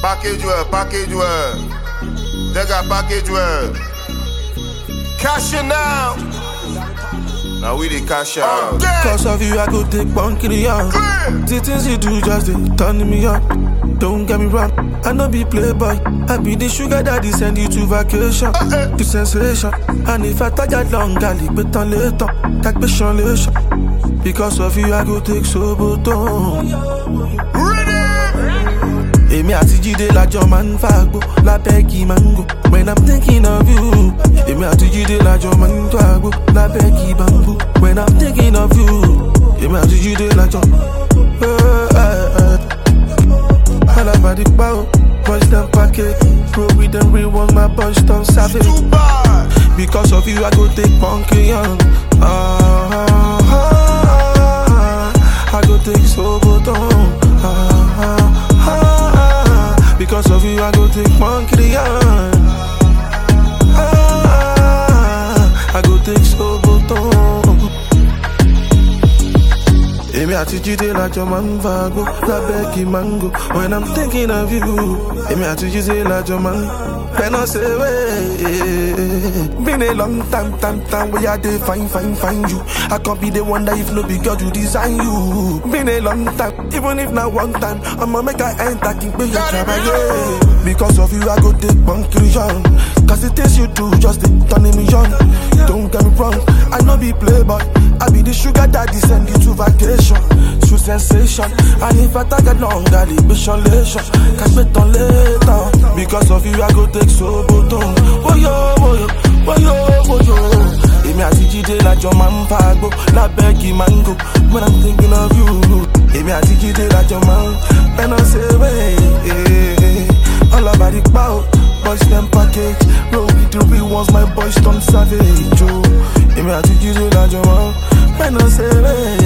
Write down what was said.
Package well, package well. They got package well. Cash it now. Now we the cash out. Cause of you, I go take bunky on. The things you do just they turn me on. Don't get me wrong, I no be playboy. I be the sugar daddy send you to vacation. The sensation. And if I tired long, gali bet on later. Take passion Because of you, I go take soboton. Èmi àti Jídé lájọ máa ń fàgbó lábẹ́ kí mango. When I'm thinking of you. Èmi àti Jídé lájọ máa ń fàgbó lábẹ́ kí bamboo. When I'm thinking of you. Èmi àti Jídé lájọ. Eh, eh, eh. Alábàdí pa o, boys dem package. Bro, we dem real one, my boys don savage. Too bad. Because of you, I go take monkey on. Ah, ah, ah, I go take Soboton. Ah, ah, ah, because of you, I go take monkey on. Ah, I go take Soboton. Èmi àti Jídé lájọ máa ń fagbó lábẹ́ kí mango. When I'm thinking of you, èmi àti Jídé lájọ máa ń fẹ́nà ṣeré. Been a long time, time, time where I dey find, find, find you. I can't be the one that if no be girl you design you. Been a long time, even if not one time, I'ma make I enter king pay your trabaye. Because of you, I go take conclusion. Cause the things you do just dey turning me on. Don't get me wrong, I no be playboy. I be the sugar daddy send you to vacation. True sensation. And if I target long, I leave lation. Catch me on later. Because of you, I go take soboton. Woyo, woyo, woyo, woyo. Èmi àti Jídé lájọ máa ń fagbó lábẹ́ kí mango. When I'm thinking of you. Èmi àti Jídé lájọ máa ń fẹ́nà ṣeré. All about the power. Boys them package. Roll with the real ones, my boys turn savage. Oh. Èmi àti Jídé lájọ máa ń fẹ́nà ṣeré.